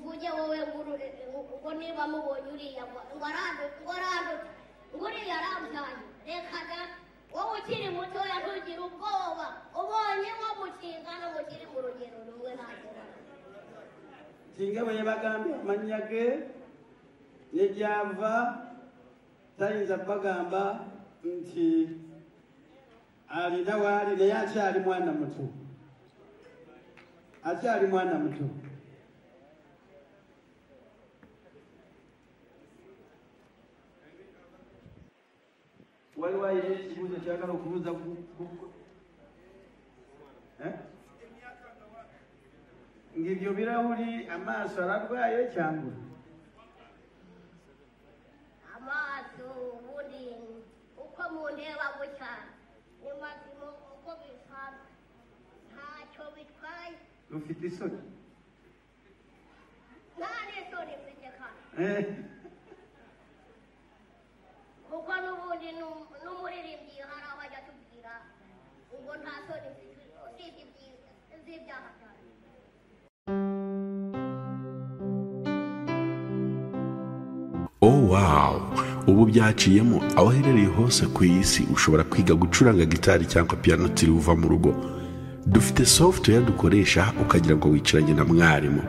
uje wowe nguru ngo niba mubonye uriya ngo ngo arandute ngo arandute ngo uriya arambyaye reka da wowe ukiri mutoya ntugire ubwoba ubonye nko mu kingano ngo ukiri mu rugero rumwe ntabwo singabuye bagambye amanyage niryava tayinza bagamba nti alina waali naye akyali mwana muto akyali mwana muto waliwo ayina ekibuuzo kyagala okubuuza ku- ku- Eh? ng'ibyo birahuri amaaso ararwaye cyangwa amaso ubundi uko mundeba gutya ni mazima uko bisanzwe ntacyo bitwaye rufite isoni nta n'isoni mfite kandi Eh, kuko n'ubundi nu- n'umuririmbyi hari aho ajya atubwira ubwo nta soni mfite usibye ibyiza z'ibyaha byanjye Oh wow! Ubu byaciyemo aho uherereye hose ku isi ushobora kwiga gucuranga gitari cyangwa piano utiriwe uva mu rugo. Dufite software dukoresha ukagira ngo wicaranye na mwarimu.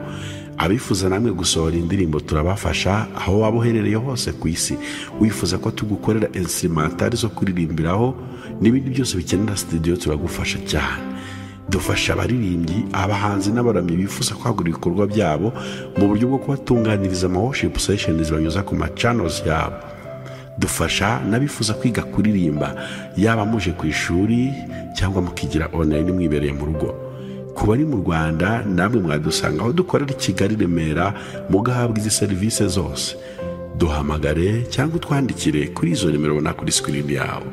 Abifuza namwe gusohora indirimbo turabafasha aho waba uherereye hose ku isi. Wifuza ko tugukorera instrumentari zo kuririmbiraho n'ibindi byose bikenera studio turagufasha cyane. dufasha abaririmbyi abahanzi n'abaramyi bifuza kwagura ibikorwa byabo mu buryo bwo kubatunganiriza ama worship sessions banyuza ku ma channels yabo dufasha n'abifuza kwiga kuririmba yaba muje ku ishuri cyangwa mukigira online mwibereye mu rugo ku bari mu rwanda namwe mwadusanga aho dukorera i kigali i remera mugahabwa izi serivisi zose duhamagare cyangwa utwandikire kuri izo nimero ubona kuri screen yawe